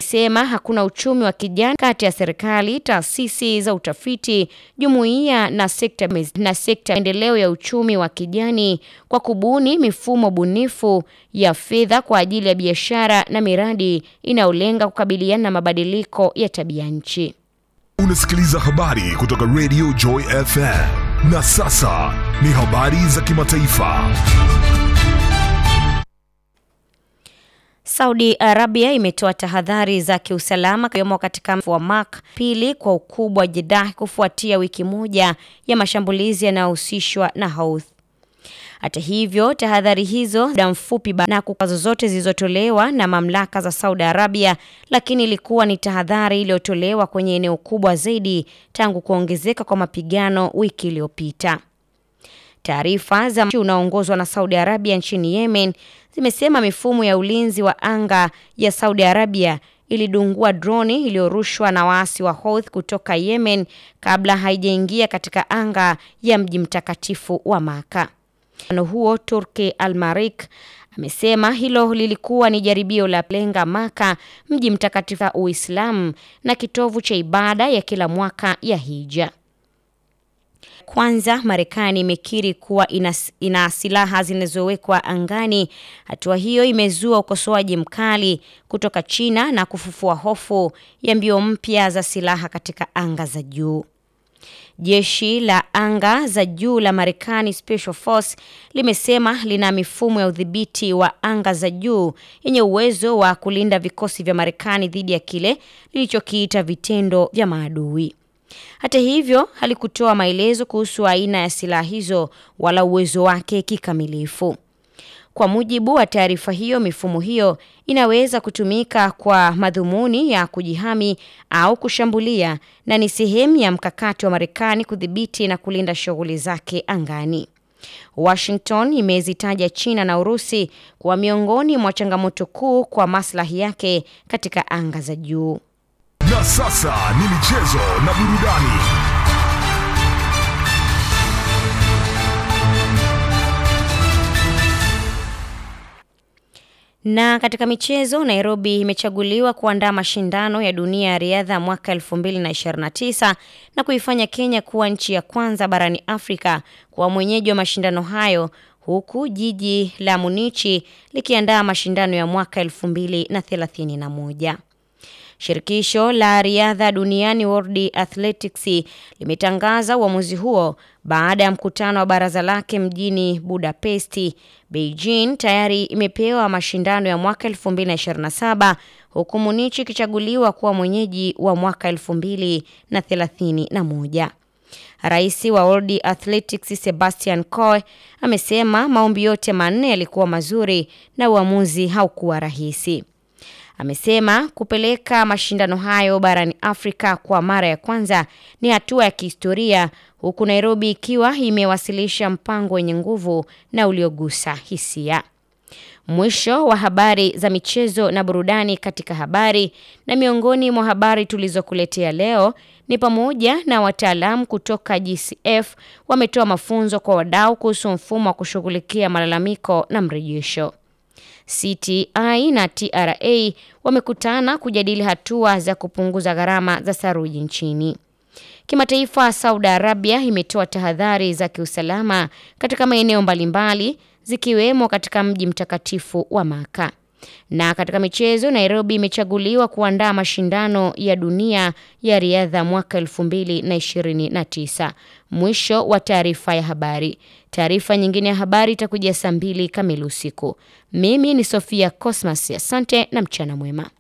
amesema hakuna uchumi wa kijani kati ya serikali, taasisi za utafiti, jumuiya na sekta na sekta maendeleo ya uchumi wa kijani kwa kubuni mifumo bunifu ya fedha kwa ajili ya biashara na miradi inayolenga kukabiliana na mabadiliko ya tabia nchi. Unasikiliza habari kutoka Radio Joy FM. Na sasa ni habari za kimataifa. Saudi Arabia imetoa tahadhari za kiusalama kiwemo katika mji wa Mark pili kwa ukubwa Jeddah kufuatia wiki moja ya mashambulizi yanayohusishwa na Houthi. Hata hivyo, tahadhari hizo muda mfupi na kukwazo zote zilizotolewa na mamlaka za Saudi Arabia, lakini ilikuwa ni tahadhari iliyotolewa kwenye eneo kubwa zaidi tangu kuongezeka kwa mapigano wiki iliyopita. Taarifa za mji unaoongozwa na Saudi Arabia nchini Yemen zimesema mifumo ya ulinzi wa anga ya Saudi Arabia ilidungua droni iliyorushwa na waasi wa Houthi kutoka Yemen kabla haijaingia katika anga ya mji mtakatifu wa Maka. Mkutano huo Turki Al-Marik amesema hilo lilikuwa ni jaribio la lenga Maka, mji mtakatifu wa Uislamu na kitovu cha ibada ya kila mwaka ya Hija. Kwanza, Marekani imekiri kuwa ina, ina silaha zinazowekwa angani. Hatua hiyo imezua ukosoaji mkali kutoka China na kufufua hofu ya mbio mpya za silaha katika anga za juu. Jeshi la anga za juu la Marekani Special Force limesema lina mifumo ya udhibiti wa anga za juu yenye uwezo wa kulinda vikosi vya Marekani dhidi ya kile lilichokiita vitendo vya maadui. Hata hivyo, halikutoa maelezo kuhusu aina ya silaha hizo wala uwezo wake kikamilifu. Kwa mujibu wa taarifa hiyo, mifumo hiyo inaweza kutumika kwa madhumuni ya kujihami au kushambulia na ni sehemu ya mkakati wa Marekani kudhibiti na kulinda shughuli zake angani. Washington imezitaja China na Urusi kuwa miongoni mwa changamoto kuu kwa maslahi yake katika anga za juu. Na sasa ni michezo na burudani. Na katika michezo, Nairobi imechaguliwa kuandaa mashindano ya dunia ya riadha mwaka 2029 na kuifanya Kenya kuwa nchi ya kwanza barani Afrika kuwa mwenyeji wa mashindano hayo huku jiji la Munichi likiandaa mashindano ya mwaka 2031. Shirikisho la riadha duniani World Athletics limetangaza uamuzi huo baada ya mkutano wa baraza lake mjini Budapesti. Beijing tayari imepewa mashindano ya mwaka 2027 huku Munich ikichaguliwa kuwa mwenyeji wa mwaka 2031. Rais wa World Athletics Sebastian Coe amesema maombi yote manne yalikuwa mazuri na uamuzi haukuwa rahisi. Amesema kupeleka mashindano hayo barani Afrika kwa mara ya kwanza ni hatua ya kihistoria huku Nairobi ikiwa imewasilisha mpango wenye nguvu na uliogusa hisia. Mwisho wa habari za michezo na burudani katika habari na miongoni mwa habari tulizokuletea leo ni pamoja na wataalamu kutoka GCF wametoa mafunzo kwa wadau kuhusu mfumo wa kushughulikia malalamiko na mrejesho. CTI na TRA wamekutana kujadili hatua za kupunguza gharama za saruji nchini. Kimataifa, Saudi Arabia imetoa tahadhari za kiusalama katika maeneo mbalimbali zikiwemo katika mji mtakatifu wa Maka. Na katika michezo, Nairobi imechaguliwa kuandaa mashindano ya dunia ya riadha mwaka 2029. Mwisho wa taarifa ya habari. Taarifa nyingine ya habari itakujia saa mbili kamili usiku. Mimi ni Sofia Cosmas, asante na mchana mwema.